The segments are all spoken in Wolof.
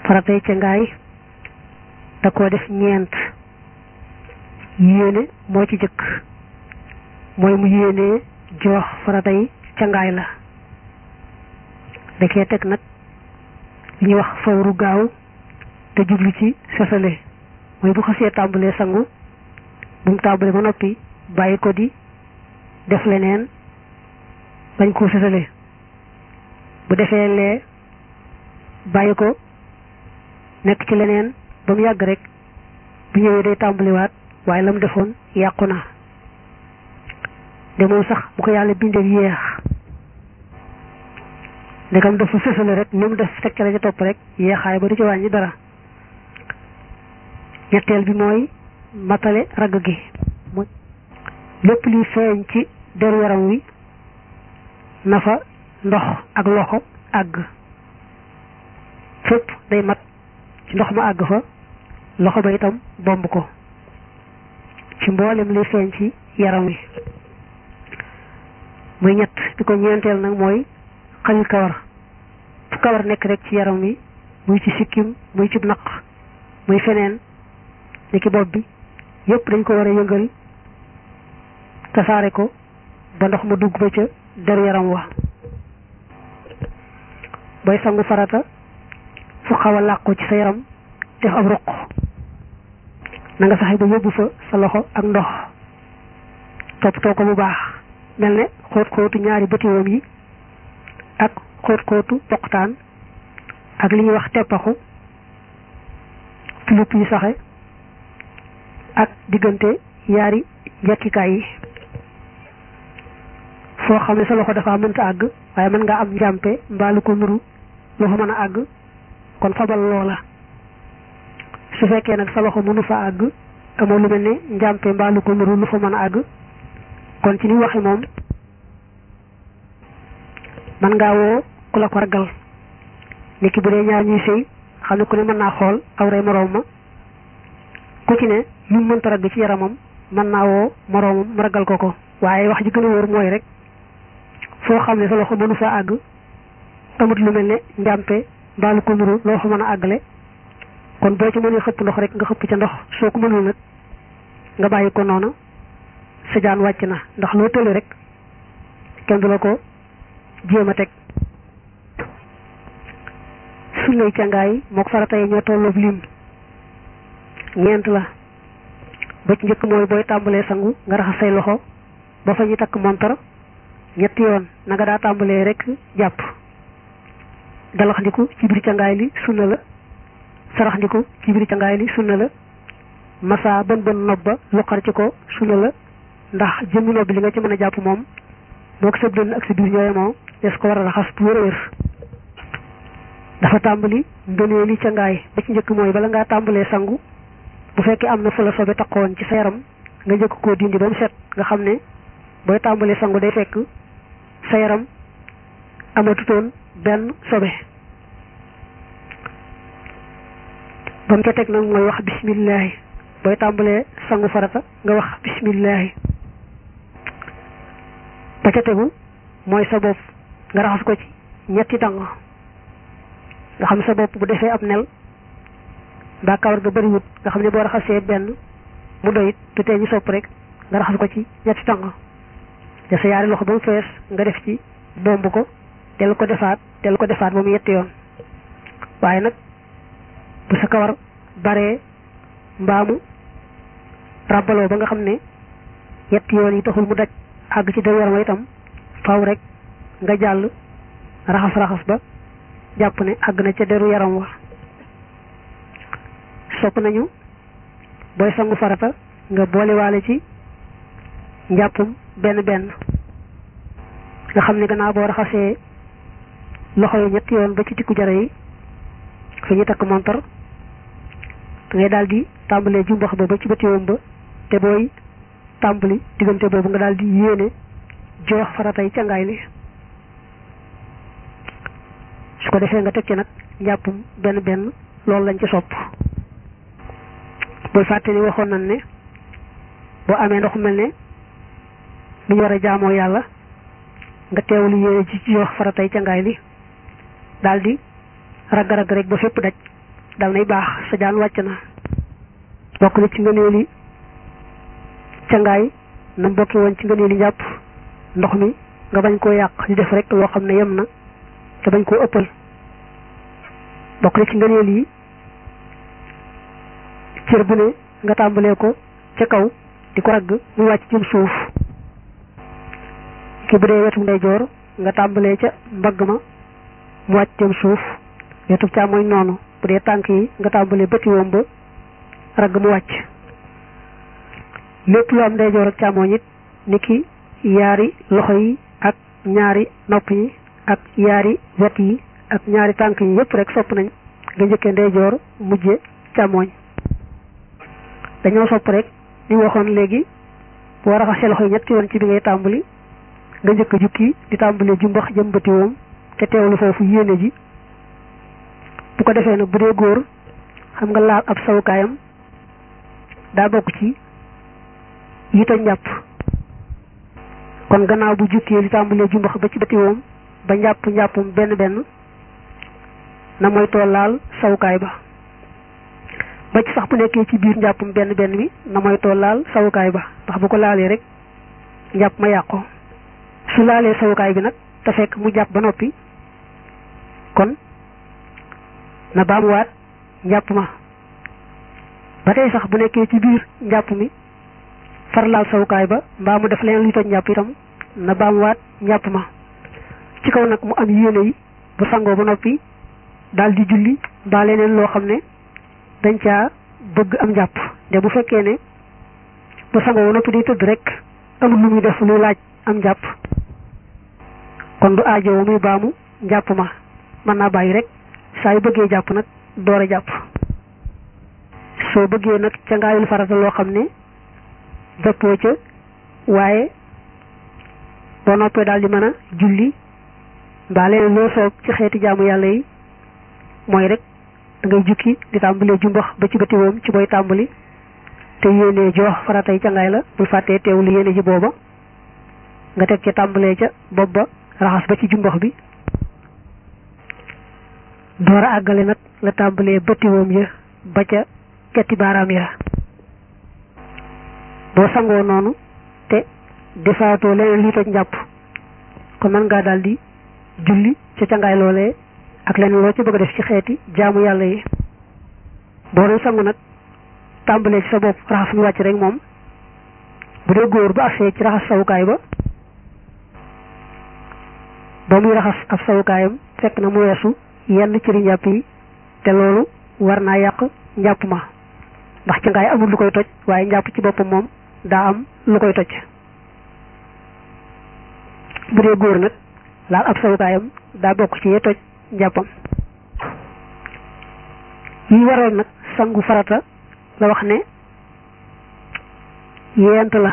faratay ca ngaay da koo def ñeent yéene moo ci jëkk mooy mu yéenee joox faratay ca ngaay la da cee teg nag li ñuy wax fawru gaaw te jublu ci sësale mooy bu xasee tàmbalee sangu bu mu tàmbalee ba noppi bàyyi ko di def leneen bañ koo sësale bu defee lee bàyyi ko nekk ci leneen ba mu yàgg rek bu ñëwee day tàmbaliwaat waaye la mu defoon yàqu na de moom sax bu ko yàlla bindee yéex ndegam dafa sësale rek ni mu def teg ca la ca topp rek yéexaay ba du ci wàññi dara ñetteel bi mooy matale ragg gi mooy lépp luy feeñ ci deru yaram wi na fa ndox ak loxo àgg fépp day mat ci ndox ma àgg fa loxo ba itam bomb ko ci mboolem luy feeñ ci yaram wi muy ñett bi ko ñeenteel nag mooy xalil kawar fu kawar nekk rek ci yaram wi muy ci sikkim muy ci naq muy feneen ni ki bopp bi yépp dañ ko war a yëngal tasaare ko ba ndox ma dugg ba ca deru yaram wa booy sangu farata fu xaw a làqu ci sa yaram def ab ruq na nga fexe ba yóbbu fa sa loxo ak ndox toppatoo ko bu baax mel ne xóot xóotu ñaari bëtiwoom yi ak xóot xóotu poqtaan ak li ñuy wax teppaxu tulip yi saxe ak diggante yaari njekkikaay yi foo xam ne sa loxo dafa mënta àgg waaye mën nga am njàmpe mbaa lu ko nuru lu fa mën a àgg kon fabal loola su fekkee nag sa loxo mënu fa àgg amoo lu mel ne njàmpe mbaa lu ko nuru lu fa mën a àgg kon ci ni waxe moom mën ngaa woo ku la ko ragal niki bu dee ñaar ñuy sëy xam ne ku ne mën naa xool awray moroom ma ku ci ne lu mu mënta ragg ci yaramam mën naa woo moroomam mu ragal ko ko waaye wax ji gën a wóor mooy rek foo xam ne sa loxo mënu fa àgg amut lu mel ne njàmpe mbaa lu ko nuru loo fa mën a àggale kon boo ci mënee xëpp ndox rek nga xëpp ca ndox soo ko mënul nag nga bàyyi ko noonu sa jaan wàcc na ndax loo tële rek kenn du la ko jéem a teg sullay cangaay mook farata yi ñoo tolloob lim ñeent la ba ci njëkk mooy booy tàmbalee sangu nga raxas say loxo ba fa ñu takk montar ñetti yoon na nga daa tàmbalee rek jàpp galaxndiku ci biir cangaay li sunna la saraxndiku ci biir cangaay li sunna la masa bën bën nob ba luqar ci ko sunna la ndax jëmmi nob bi li nga ci mën a jàpp moom moo ko sa dënn ak sa biir ñooye moom des ko war a raxas bu wér a wér dafa tàmbali ngënee li cangaay ba ci njëkk mooy bala ngaa tàmbalee sangu bu fekkee am na fu la sobe taqoon ci sa yaram nga njëkk koo dindi ba mu set nga xam ne booy tàmbalee sangu day fekk sa yaram amatutoon benn sobe ba mu ca teg nag mooy wax bismillahi booy tàmbalee sangu farata nga wax bismillahi ba ca tegu mooy sa bopp nga raxas ko ci ñetti tàng nga xam sa bopp bu defee ab nel mbaa kawar ga bëriwut nga xam ne boo raxasee benn mu doyit te tee ñu sopp rek nga raxas ko ci ñetti tàng te sa yaari loxo ba mu fees nga def ci bomb ko del ko defaat del ko defaat ba mu yetti yoon waaye nag bu sa kawar baree mbaamu ràbbaloo ba nga xam ne yetti yoon yi taxul mu daj àgg ci deru yaram itam faw rek nga jàll raxas raxas ba jàpp ne àgg na ca deru yaram wa sopp nañu booy sangu farata nga boolewaale ci njàppum benn benn nga xam ne gannaaw boo raxasee loxo yi ñetti yoon ba ci tikku jara yi fi ñu takk montar da ngay daal di tàmbalee jumbax ba ba ci bëtiwoom ba te booy tàmbali diggante boobu nga daal di yéene joox faratay cangaay li su ko defee nga teg ci nag njàppum benn benn loolu lañ ci sopp bul fàtte ni waxoon nañ ne boo amee ndox mel ne lu ñu war a jaamoo yàlla nga teewlu yéene ci joox faratay cangaay li daal di ragg-ragg rek ba fépp daj dal nay baax sa jaan wàcc na bokk na ci ngëneeli cangaay na bokki woon ci ngëneeli njàpp ndox mi nga bañ koo yàq di def rek loo xam ne yem na te bañ koo ëppal bokk na ci ngëneel yi cër bu ne nga tàmbalee ko ca kaw di ko ragg muy wàcc jëm suuf ki bu dee wetu ndeyjoor nga tàmbalee ca mbagg ma mu wàcc jëm suuf wetu càmmoñ noonu bu dee tànk yi nga tàmbalee bëti woom ba ragg mu wàcc lépp lu am ndeyjoor ak càmmoñ it ni ki yaari loxo yi ak ñaari nopp yi ak yaari wet yi ak ñaari tànk yi yépp rek sopp nañ nga njëkkee ndeyjoor mujje càmmoñ dañoo sopp rek ni waxoon léegi boo raxasee loxo yi ñetti yoon ci bi ngay tàmbali nga njëkk a jukki di tàmbalee jumbax jëm bëti woom te teewlu foofu yéene ji bu ko defee nag bu dee góor xam nga laal ab sawukaayam daa bokk ci yi toj njàpp kon gannaaw bu jukkee di tàmbalee jumbax ba ci bëti woom ba njàpp njàppum benn benn na mooy tool laal sawukaay ba ba ci sax bu nekkee ci biir njàppum benn benn mi na mooy tool laal sawukaay ba ndax bu ko laalee rek njàpp ma yàqu su laalee sawukaay bi nag te fekk mu jàpp ba noppi kon na baamuwaat njàpp ma ba tey sax bu nekkee ci biir njàpp mi far laal sawukaay ba mbaa mu def leen luy toj njàpp itam na baamuwaat njàpp ma ci kaw nag mu am yéene yi bu sangoo ba noppi daal di julli mbaa leneen loo xam ne dañ caa bëgg am njàpp de bu fekkee ne bu sangoo ba noppi day tëdd rek amul lu muy def luy laaj am njàpp kon du aajowoo muy baamu njàpp ma mën naa bàyyi rek saa yu bëggee jàpp nag door a jàpp soo bëggee nag ca ngaayul farata loo xam ne dëppoo ca waaye boo noppee daal di mën a julli mbaa leneen loo soob ci xeeti jaamu yàlla yi mooy rek da ngay jukki di tàmbalee jumbax ba ci bëti woom ci booy tàmbali te yéenee jox faratay cangaay la bul fàttee teewlu yéene ji booba nga teg ca tàmbalee ca bopp ba raxas ba ci jumbax bi door a àggale nag la tàmbalee bëti woom ya ba ca ketti baaraam ya boo sangoo noonu te defaatoo leneen lii toj njàpp kon mën ngaa daal di julli ca cangaay loolee ak leneen loo ci bëgg a def ci xeeti jaamu yàlla yi boo doon sangu nag tàmbalee ci sa bopp raxas mu wàcc rek moom bu dee góor bu agsee ci raxas sawukaay ba ba muy raxas ab sawukaayam fekk na mu weesu yenn cëri njàpp yi te loolu war naa yàq njàpp ma ndax ci ngaay amul lu koy toj waaye njàpp ci boppam moom daa am lu koy toj bu dee góor nag laal ab sawukaayam daa bokk ci yee toj njàppam yi waral nag sangu farata la wax ne yeent la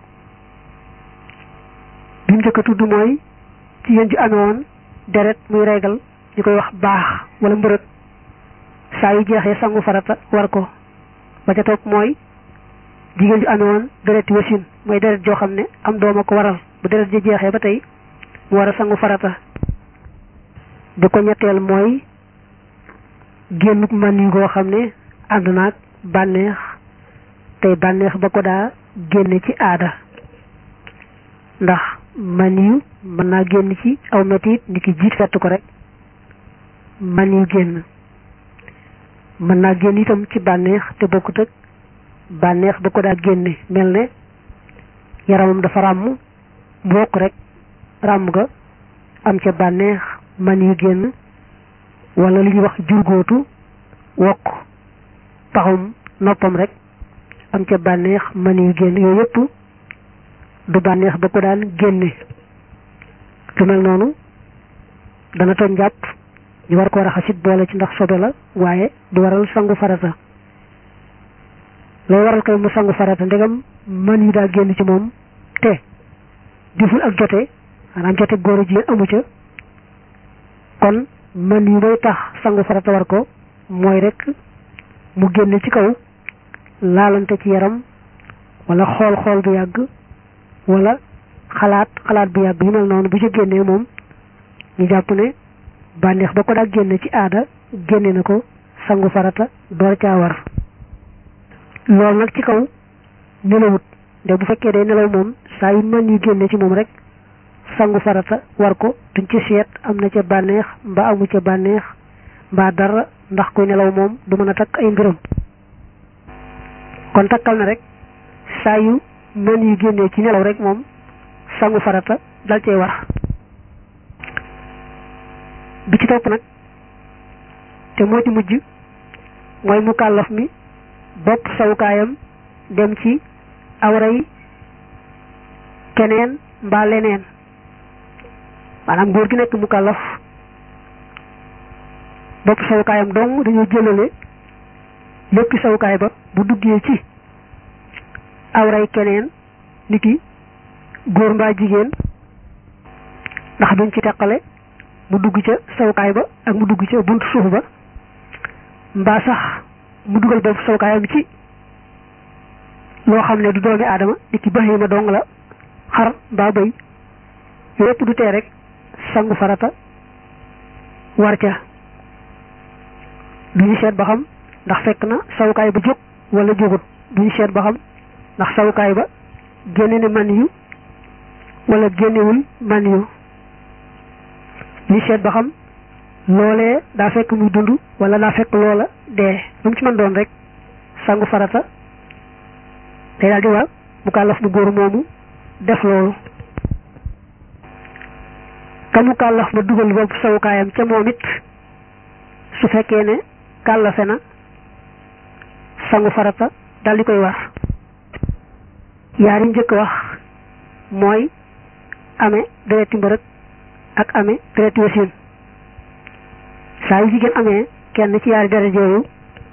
bi mu njëkk a tudd mooy jigéen ju amewoon deret muy regal ñu koy wax baax wala mbërëg saa yu jeexee sangu farata war ko ba ca topp mooy jigéen ju amewoon dereti wasin mooy deret joo xam ne am dooma ko waral bu deret ji jeexee ba tey mu war a sangu farata bi ko ñetteel mooy génnuk man yi goo xam ne ànd naag bànneex tey bànneex ba ko daa génne ci aada ndax man yu mën naa génn ci aw metit ni ki jiit fett ko rek man yu génn mën naa génn itam ci bànneex te bokkut ak bànneex ba ko daa génne mel ne yaramam dafa ràmm bokk rek ràmm ga am ca bànneex man yu génn wala li ñuy wax jurgóotu wokk paxum noppam rek am ca bànneex man yu génn yooyu yëpp du bànneex ba ko daan génne lu mel noonu dana toj njàpp ñu war koo raxasit boole ci ndax sobe la waaye du waral sangu farata lay waral koy mu sangu farata ndegam man yu daa génn ci moom te deful ak jote maanaam jote góor a jigéen amu ca kon man yu may tax sangu farata war ko mooy rek mu génne ci kaw laalante ci yaram wala xool xool bu yàgg wala xalaat xalaat bu yàgg yu mel noonu bu ci génnee moom ñu jàpp ne bànneex ba ko daa génne ci aada génne na ko sangu farata door caa war loolu nag ci kaw nelawut nde bu fekkee day nelaw moom saa yu mën yu génne ci moom rek sangu farata war ko duñ ci seet am na ca bànneex mbaa amu ca bànneex mbaa dara ndax kuy nelaw moom du mën a takk ay mbiram kon takkal na rek saa yu mën yu génnee ci nelaw rek moom sangu farata dal cee war bi ci topp nag te moo ci mujj mooy mu kàllaf mi bopp sawukaayam dem ci awray keneen mbaa leneen maanaam góor gi nekk mu kàllaf bopp sawukaayam dong dañoo jëlale lépp sawukaay ba bu duggee ci awray keneen niki góor mbaa jigéen ndax duñ ci teqale mu dugg ca sawukaay ba ak mu dugg ca buntu suuf ba mbaa sax mu dugal bopp sawukaayam ci loo xam ne du doomi aadama niki bahima dong la xar mbaa bëy yépp du tee rek sangu farata war ca duñu seet ba xam ndax fekk na sawukaay ba jóg wala jógut duñu seet ba xam ndax sawukaay ba génne ne man yu wala génnewul man yu ñu seet ba xam loolee daa fekk muy dund wala daa fekk loola dee lu mu ci mën doon rek sangu farata day daal di war mu kàllaf bu góor moomu def loolu ka mu kàllaf ba dugal boobu sawukaayam ca moom it su fekkee ne kàllafe na sangu farata dal di koy war yaari njëkk wax mooy amee dereti mbërëg ak amee dereti wasin saa yu jigéen amee kenn ci yaari deret yooyu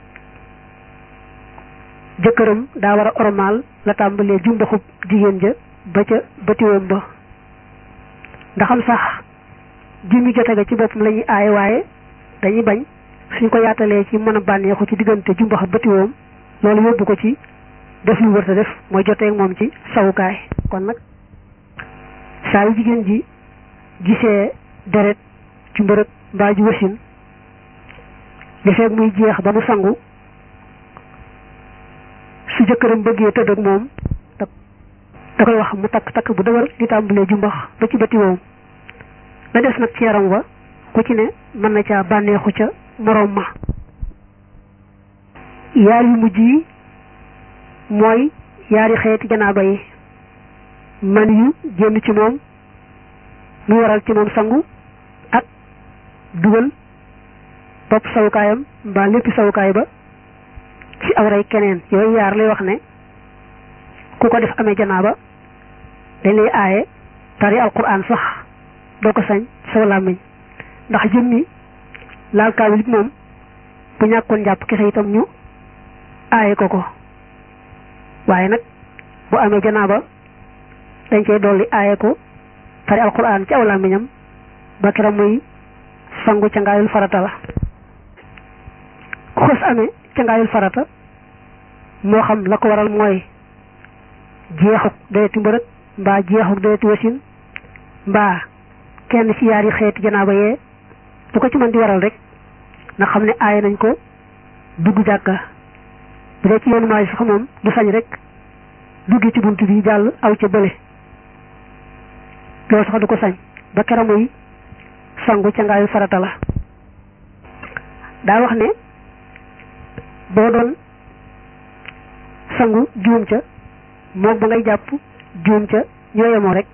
jëkkëram daa war a ormaal la tàmbalee jumbaxub jigéen ja ba ca batiwoom ba ndaxam sax jimmi jote ga ci boppam la ñuy aaye waaye dañuy bañ suñ ko yaatalee ci mën a bànneexu ci diggante jumbax batiwoom loolu yóbbu ko ci def lu wërta def mooy joteeg moom ci sawukaay kon nag saa yu jigéen ji gisee deret ci mbërëg mbaa ji wasin li feeg muy jeex ba mu sangu su jëkkëram bëggee tëdd ak moom da koy wax mu takk takk bu dëgër di tàmbalee jumbax ba ci bëti woom la des nag ci yaram wa ku ci ne mën na caa bànneexu ca moroom ma yaar yu mujj yi mooy yaari xeeti janaaba yi man yu génn ci moom mu waral ci moom sangu ak dugal bopp sawukaayam mbaa léppi sawukaay ba ci awray keneen yooyu yaar lay wax ne ku ko def amee janaaba dañ lay aaye tari alquran sax doo ko sañ saw làmmiñ ndax jëmmi laal kaamil bi moom bu ñàkkoon jàpp kese itam ñu aaye ko ko waaye nag bu amee janaaba dañ cey dolli aaye ko tari alquran ci aw làmmiñam ba keroog muy sangu ca ngaayul farata la ku xës amee ca ngaayul farata moo xam la ko waral mooy jeexuk dereti mbërëg mbaa jeexuk dereti wasin mbaa kenn ci yaari xeeti janaaba yee bu ko ci mën di waral rek na xam ne aaye nañ ko dugg jàkka bu dee ci yoonu maay sax moom du sañ rek dugg ci bunt bi jàll aw ca bële loolu sax du ko sañ ba keroog muy sangu ca ngaayu farata la daa wax ne boo doon sangu juum ca moom ba ngay jàpp juum ca ñoo yemoo rek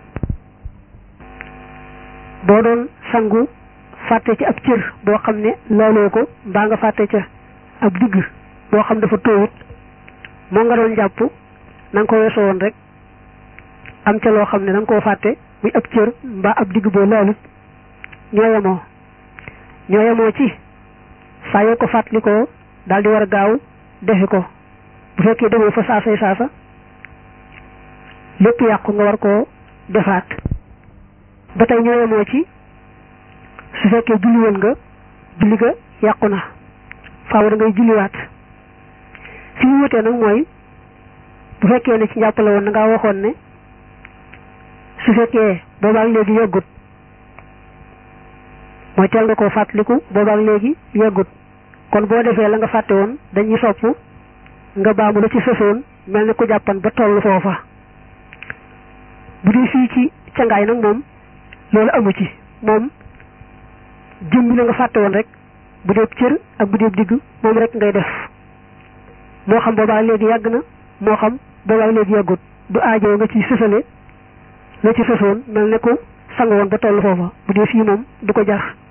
boo doon sangu fàtte ci ab cër boo xam ne laaloo ko mbaa nga fàtte ca ab digg boo xam dafa toowut moo nga doon jàpp na nga ko weesoo woon rek am ca loo xam ne da nga koo fàtte muy ab cër mbaa ab digg boo laalut ñoo yemoo ñoo yemoo ci saa yoo ko fàttalikoo daal di war a gaaw defi ko bu fekkee demoo fa saasay saasa lépp yàqu nga war koo defaat ba tey ñoo yemoo ci su fekkee julli woon nga julli ga yàqu na faaw da ngay julliwaat fi ñu wutee nag mooy bu fekkee ne ci njàppale woon na ngaa waxoon ne su fekkee boobaak léegi yeggut mooy teel nga koo fàttaliku boobaak léegi yeggut kon boo defee la nga fàtte woon dañuy sopp nga baamu la ci sësoon mel ni ku jàppan ba toll foofa bu dee fii ci cangaay nag moom loolu amu ci moom jëmbi la nga fàtte woon rek bu dee cër ak bu dee digg moom rek ngay def moo xam boobaa léegi yàgg na moo xam boobaa léegi yàggut du aajoo nga ci sësale la ci sësoon mel ne ku sang woon ba toll foofa bu dee fii moom du ko jar